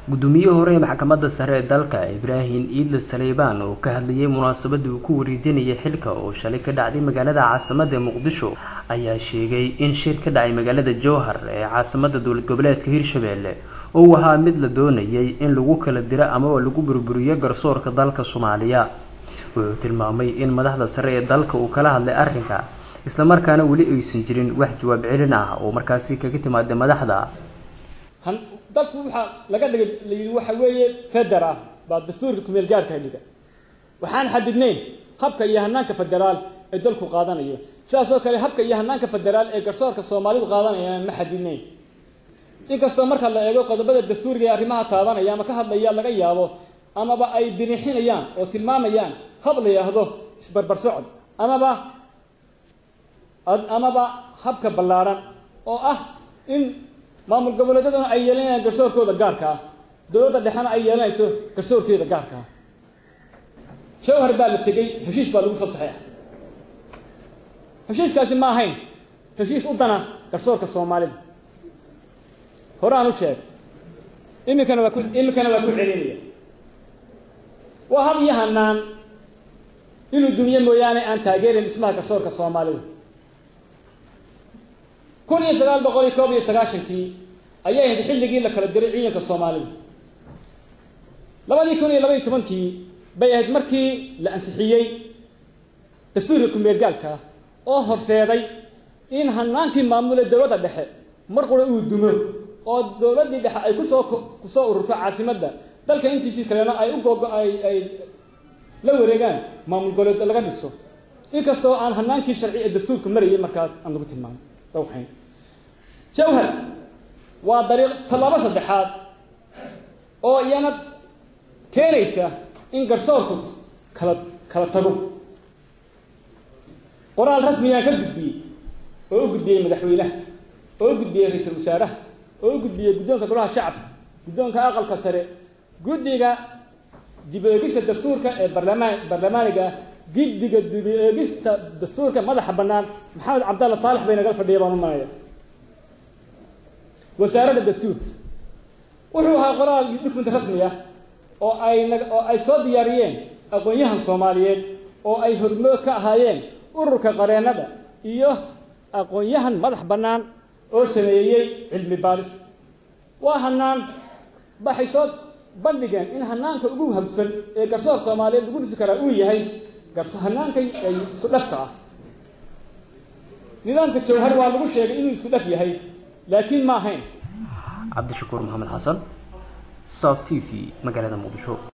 guddoomiyihii hore ee maxkamadda sare ee dalka ibraahim iidle saleybaan oo ka hadlayay munaasabadii uu ku wareejinayay xilka oo shalay ka dhacday magaalada caasimada muqdisho ayaa sheegay in shir ka dhacay magaalada jowhar ee caasimada dowlad goboleedka hirshabelle uu ahaa mid la doonayay in lagu kala diro amaba lagu burburiyo garsoorka dalka soomaaliya wuxuu tilmaamay in madaxda sare ee dalka uu kala hadlay arrinka islamarkaana weli aysan jirin wax jawaab celin ah oo markaasi kaga timaada madaxda dalku waxaa laga dhigay layidhi waxa weeye federa baa dastuurka kumeel gaarka dhiga waxaan xadidnayn habka iyo hanaanka federaal ee dalku qaadanayo sidaas oo kale habka iyo hanaanka federaal ee garsoorka soomaalidu qaadanayaan ma xadidnayn inkastoo marka la eego qodobada dastuuriga ee arrimaha taabanaya ama ka hadlaya laga yaabo amaba ay birixinayaan oo tilmaamayaan hab la yidhaahdo isbarbar socod amaba amaba habka ballaaran oo ah in maamul goboleedyaduna ay yeelanayaan garsoorkooda gaarka ah dowladda dhexena ay yeelanayso garsoorkeeda gaarka ah jawhar baa la tegey heshiis baa lagu soo saxeexa heshiiskaasi ma ahayn heshiis u dana garsoorka soomaalida hore aan u sheegay iminkana waa ku iminkana waa ku celinaya waa hab iyo hanaan inuu dunyo mooyaane aan taageerin dhismaha garsoorka soomaalida kun iyo sagaal boqol iyo koob iyo sagaashankii ayay ahayd xilligii la kala diray ciidanka soomaalida labadii kun iyo laba iyo tobankii bay ahayd markii la ansixiyey dastuurka kumeergaalka oo horseeday in hanaankii maamule dowladda dhexe mar qura uu dumo oo dowladdii dhexe ay kusoo kusoo ururto caasimadda dalka intiisii kalena ay u googo ay ay la wareegaan maamul goboleed laga dhiso inkastoo aan hanaankii sharci ee dastuurka marayay markaas aan lagu tilmaamay dawxayn jawhar waa dariiq tallaabo saddexaad oo iyana keenaysa in garsoorku kala kala tago qoraal rasmiyaan ka gudbiyey oo u gudbiyey madaxweynaha oo u gudbiyey ra-iisul wasaaraha oo u gudbiyey guddoonka golaha shacabka guddoonka aqalka sare guddiga dib eegista dastuurka ee barlamaan barlamaaniga ah guddiga dib eegista dastuurka madaxa bannaan maxamed cabdalla saalex bay nagala fadhiya baan u malaya wasaaradda dastuurka wuxuu ahaa qoraal document rasmi ah oo ay oo ay soo diyaariyeen aqoon-yahan soomaaliyeed oo ay hormood ka ahaayeen ururka qareennada iyo aqoon-yahan madax bannaan oo sameeyey cilmi baaris waa hanaan waxay soo bandhigeen in hanaanka ugu habsan ee garsoor soomaaliyeed lagu dhisi karaa uu yahay hanaanka isku dhafka ah nidaamka jawhar waa lagu sheegay inuu isku dhaf yahay laakiin ma ahayn cabdishakuur maxamed xasan south t v magaalada muqdisho